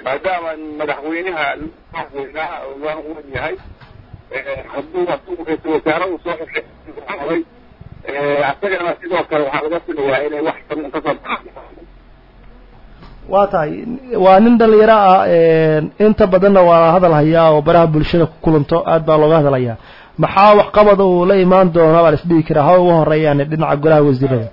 maadaama madaxweynaha madaxweynaha waan u wen yahay hadduu hadduu ra-iisul wasaare uu soo xushay asagana sidoo kale waxaa laga filayaa inay wax badan kasoo baxaan waa tahay waa nin dhalinyaro ah inta badanna waa hadal hayaa oo baraha bulshada ku kulanto aad baa looga hadalhayaa maxaa waxqabada uu la imaan doona baa la isdhihi karaa hawa ugu horeeyaan dhinaca golaha wasiirada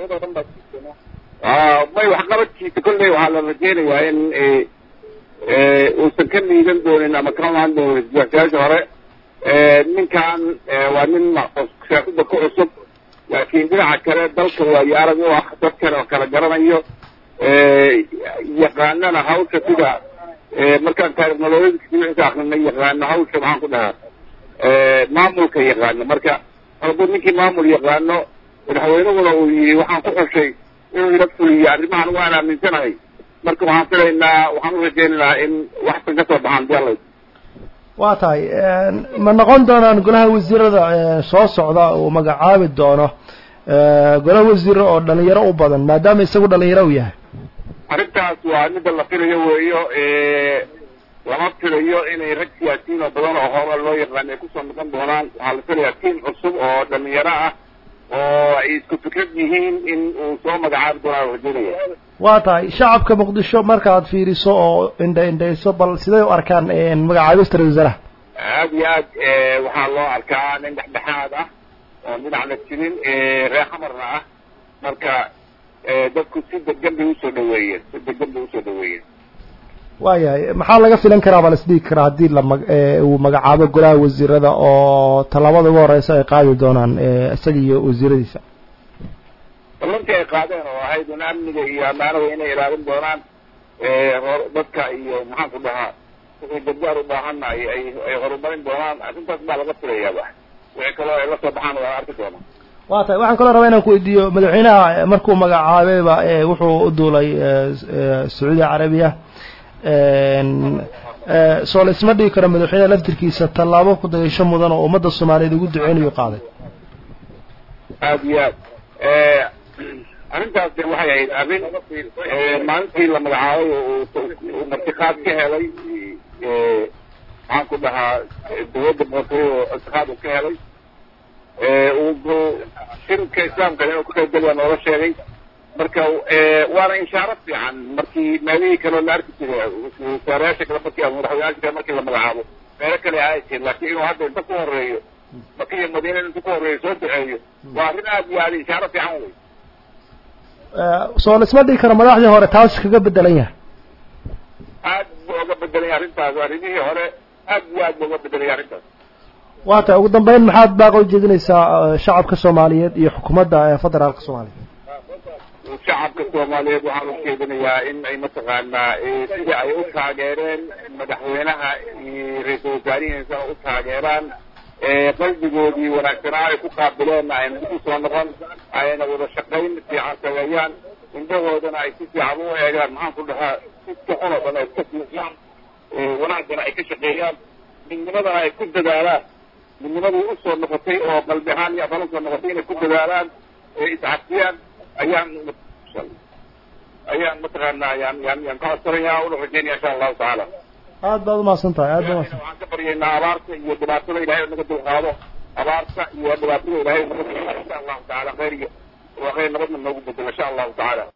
may waxqabadkiisa kolley waxaa la rajeynayaa in uusan ka liidan doonin ama ka maan doonin siyaasiyaasha hore ninkan waa nin siyaasada ku cusub laakiin dhinaca kale dalka waayo arag u ah dadkan oo kala garanayo yaqaanana hawsha sida markaan taarikhnoloyadkiisa akrinay yaqaano hawsha maxaan ku dhahaa maamulka yaqaano marka hadduu ninkii maamul yaqaano madaxweynahuna uu yihi waxaan ku xushay inuu ila fuliyo arrimahan waan aaminsanahay marka waxaan filaynaa waxaan u rajeynaynaa in waxsan ka soo baxaan dialay waa tahay ma noqon doonaan golaha wasiirada soo socda uu magacaabi doono golaha wasiiro oo dhalinyaro u badan maadaama isagu dhalinyaro u yahay arrintaas waa midda la filayo weeyo lama filayo inay rag siyaasiyiin oo badan oo hore loo yaqaan ay kusoo noqon doonaan waxaa la filayaa tiim cusub oo dhalinyaro ah oo ay isku fikrad yihiin in uu soo magacaabi doonaa rajeynaya waa tahay shacabka muqdisho markaad fiiriso oo indha indhayso bal siday u arkaan magacaabista ra-isul wasaaraha aad iyo aad waxaa loo arkaa nin dhexdhexaad ah oo dhinacna jirin reer xamarna ah marka dadku si degan bay usoo dhaweeyeen si degan bay usoo dhaweeyeen waayahay maxaa laga filan karaa baa la isdhigi karaa haddii lama uu magacaabo golaha wasiirada oo tallaabada ugu horeysa ay qaadi doonaan isaga iyo wasiiradiisa ballantii ay qaadeen oo ahayd un amniga iyo ammaanada inay ilaalin doonaan dadka iyo maxaan ku dhahaa wixii gargaar u baahanna ay ay ay horumarin doonaan arrintaas baa laga filayaaba wixii kaloo ay la soo baxaan waa arki doonaa waa tahay waxaan kaloo rabaa inaan ku weydiiyo madaxweynaha markuu magacaabayba wuxuu u duulay sacuudi carabiya soo la isma dhigi karo madaxweyneha laftirkiisa tallaabo ku dayasho mudan oo ummadda soomaaliyeed ugu duceynayo qaaday aad iyo aad arrintaas de waxay ahayd arrin maalintii la magacaabay uu martiqaad ka helay maxaan ku dhahaa dawladda boqortooyo oo martiqaad uu ka helay uu shirka islaamkana inuu ka qaybgalaya noola sheegay marka waana inshaaro fiican markii meelihii kaleo la arki jiray wasaarayaasha kale markii madaxweynayaasha kale markii la magacaabo meelo kale ahay jir laakiin inuu hadda inta ku horeeyo maka iyo madiina inta ku horeeyo soo duceeyo waa arrin aad iyo aad inshaaro fiican wey soo la isma dhigi karo madaxdii hore taas kaga bedelan yahay aad buu oga bedelay arrintaas arrimihii hore aad iyo aad buu oga bedelay arrintaas waa tahay ugu dambeyn maxaad baaqa ujeedinaysaa shacabka soomaaliyeed iyo xukuumadda federaalka soomaaliya shacabka soomaaliyeed waxaan u jeedinayaa in ay mataqaanaa sidii ay u taageereen madaxweynaha iyo ra-iisul wasaarihiisana u taageeraan qalbigoodii wanaagsanaa ay ku qaabileenna ayna dib u soo noqon ayna wada shaqayn fiican sameeyaan indhahoodana ay si fiican u eegaan maxaan ku dhahaa sidka xun oo dhan ay iska fiiciyaan wanaagana ay ka shaqeeyaan midnimadana ay ku dadaalaan midnimadii usoo noqotay oo qalbi ahaan iyo afan usoo noqotay inay ku dadaalaan iscafiyaan ayaan ayaan mataqaanaa yaan yaan yaan ka codsanaya una rajeynaya insha allahu tacaala aad baad umahadsan tahay aad baad umahadsan waxaan ka baryaynaa abaarta iyo dhibaatada ilahay naga dulqaado abaarta iyo dhibaatada ilahay naga dulqaado insha allahu tacaala khayr iyo waa khayr nabadna noogu bedelo insha allahu tacaala